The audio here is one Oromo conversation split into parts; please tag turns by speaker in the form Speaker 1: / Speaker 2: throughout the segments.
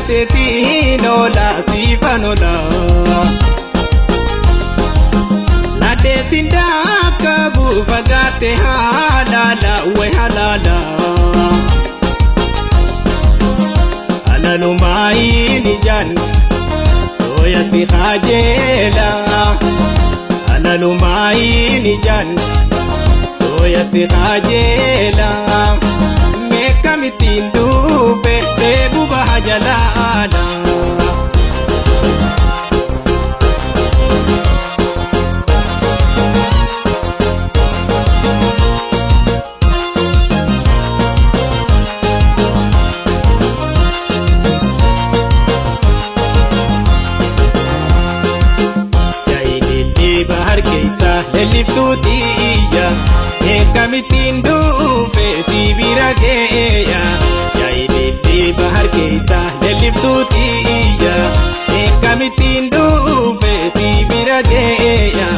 Speaker 1: laateetiin oolaa siifan oolaa. Ladeetiin daakabu fagaate halaala wayi halaala. Alalumaayii ni jaan tooyatti haajeela. Alalumaayii ni jaan tooyatti haajeela. Meekkamittiin dhufe deebu baha jalaala. Jaayilillee bahar keessa lalliftuuti iyya eekkamittiin dhufe si bira geeya. Jaayilillee bahar keessa lalliftuuti iyya eekkamittiin dhufe si bira geeya.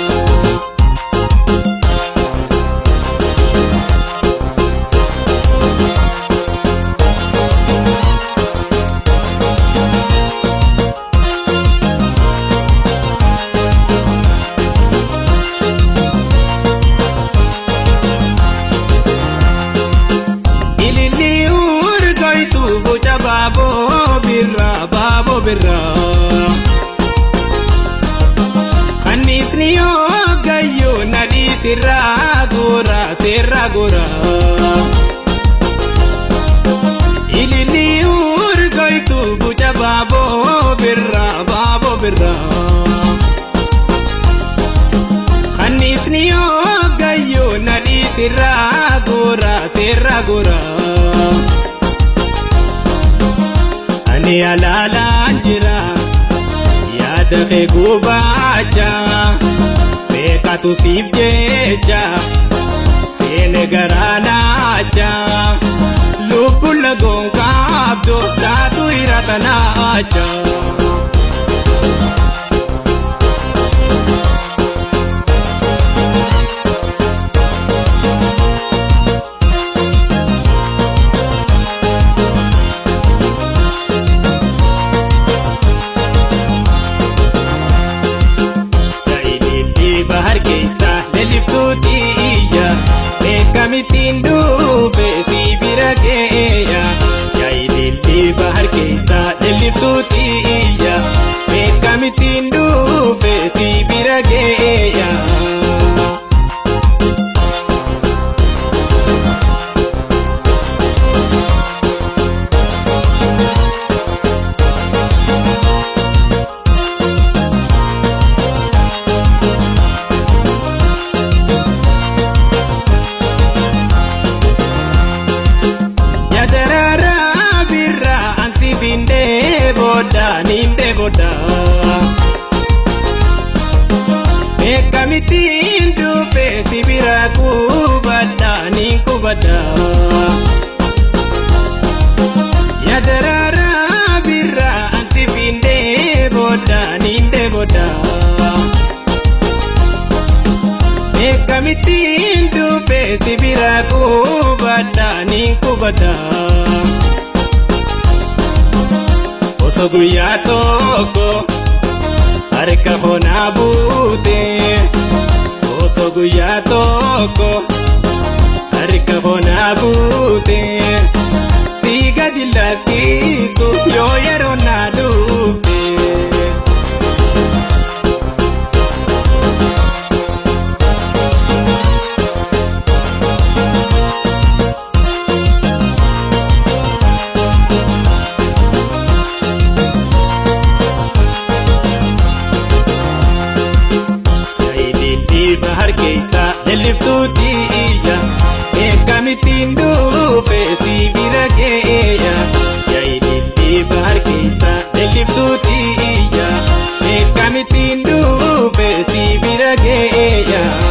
Speaker 1: Ililli urgoitu boca baaboo birraa baaboo birraa. Annisni yoo gayyoo nadhii sirraa goora seerraa goora. Ililli urgoitu boca baaboo birraa baaboo birraa. Annisni yoo gayyoo nadhii sirraa goora seerraa goora. Ani alaalaan jira yaada kee gubaacha beekatu siif jecha seene garaa naacha lubbuun lagoon kaabdoo taatu hirata naacha. Jaayilillee bahar keessa lalliftuuti iyya eekkamittiin dhufe si bira geeya. Jaayilillee bahar keessa lalliftuuti iyya eekkamittiin dhufe si bira geeya. Yadaraaraa birraa ansi bindee booda niindee booda. Eekkamittiin dhufe si bira kubadda niin kubadda. Yadaraaraa birraa ansi bindee booda niindee booda. Eekkamittiin dhufe si bira kubadda niin kubadda. Osoo guyyaa tokko harka honaa buute. Osoo guyyaa tokko harka honaa buute. Si gadi lakkisu yoo yeroo naa dhufte. Jaayilillee bahar keessa lalliftuuti iyya eekkamittiin dhufe si bira geeya. Jaayilillee bahar keessa lalliftuuti iyya eekkamittiin dhufe si bira geeya.